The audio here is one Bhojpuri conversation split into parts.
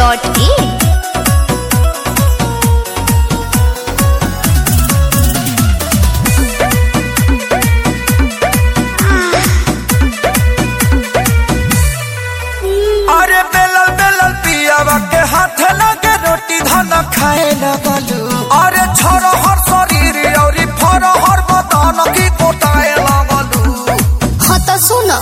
dhunweb.in अरे बेलल बेलल पियावा के हाथ लगे रोटी धन खाए लगलू अरे छोरो हर शरीर औरी फरो हर बदन की कोटाए लगलू हाँ तो सुनो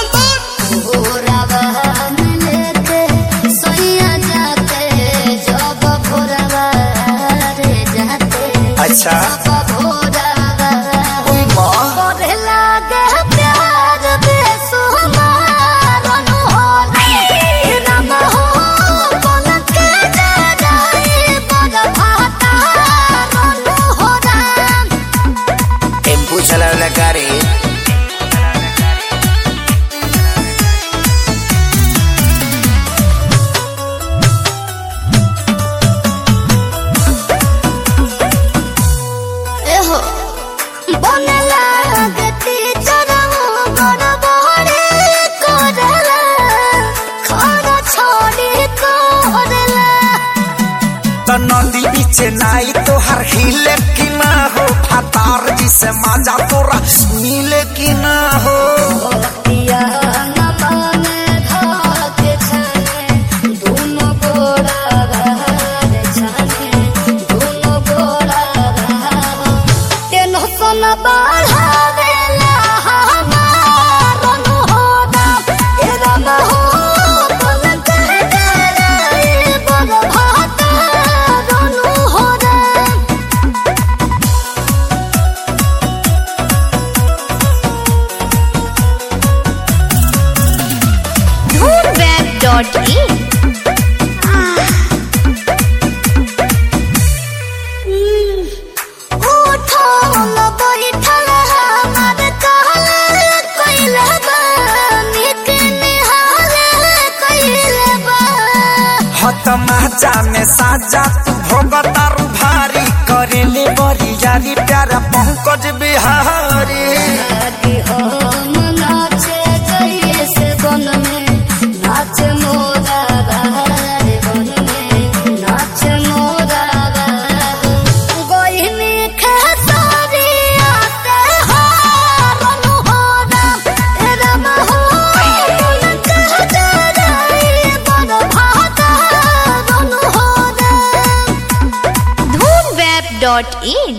भोरवा लेके सोइया जाते जब भोरवा रे जाते अच्छा जब भोरवा ओई माँ करे लागे प्यार बेसुमार अनहोनी रम हो पलक जगाई बड़ भाता अनहोरा टेम्पू चलावला गाड़ी एहो बनला गति चरहु गड़बड़े करला खाना छोड़ी करला तो नदी पीछे नाई तो हर हिले की ना हो फतार जी से मजा तोरा मिले की ना हो पिया नमाने धाके छाने दोनों गोड़ा बहार छाने दोनों गोड़ा बहार तेनो सन बढ़ावेला हमार अनहोदा ए रम हो पलक जराई बड़ भाता अनहोदा dhunweb.in उठल बैठल हमार कहल कइले बा निक निहाल कइले बा हत माचा में साजा तू भोगतारू भारी करेले बड़ी यारी प्यारा पंकज बिहारी आगे हम नाचे जइए से बन में नाच मोरा बहार बन में नाच मोरा बहार गोइनी खेसारी आते हार अनहोरा ए रम हो पलक जराई बड़ भाता अनहोरा dhunweb.in